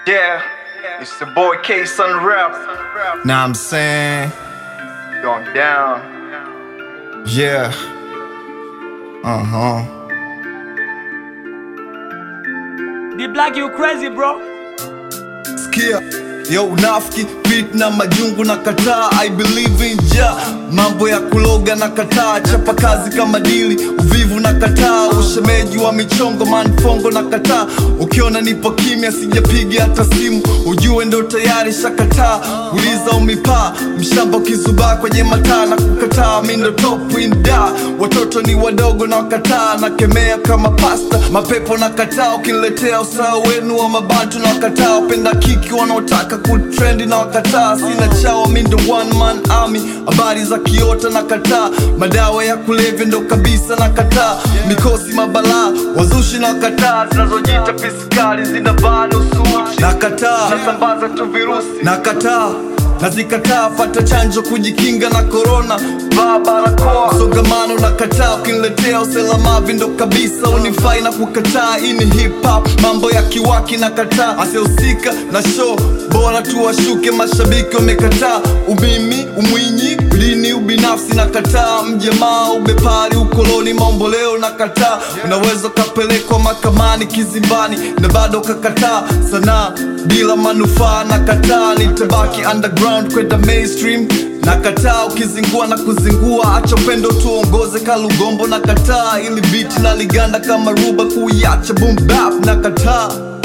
Yeah, it's the boy K Sun Rap. Now I'm saying, Going down. yeah. Uh huh. The black you crazy bro. Sikia yo unafiki beat na majungu na kataa I believe in ja mambo ya kuloga na kataa chapa kazi kama dili uvivu na kataa ushemeji wa michongo manfongo na kataa ukiona nipo kimya sijapiga hata simu ujue ndo tayari shakataa uliza umipaa mshamba ukizubaa kwenye mataa na kukataa mi ndo top in da watoto ni wadogo na wakataa na kemea kama pasta mapepo na kataa ukiniletea usawa wenu wa mabantu na wakataa wapenda kiki wanaotaka kutrendi na wakataa sina chawa mi ndo one man army habari za kiota na kataa madawa ya kulevya ndo kabisa na kataa mikosi mabalaa wazushi na wakataa zinazojiita fiskali zinavaa nusu uchi na kataa nasambaza tu virusi na kataa nazikataa pata chanjo kujikinga na korona vaa barakoa msongamano na kataa ukiniletea uselamavi ndo kabisa unifai na kukataa hii ni hip hop mambo ya kiwaki na kataa asihusika na show bora tu washuke mashabiki wamekataa umimi umwinyi dini ubinafsi na kataa mjamaa ubepari ukoloni maomboleo na kataa unaweza ukapelekwa mahakamani kizimbani na bado ukakataa sanaa bila manufaa na kataa nitabaki underground kwenda mainstream na kataa ukizingua na kuzingua acha upendo tuongoze kalugombo na kataa ili biti na liganda kama ruba kuiacha boom bap na kataa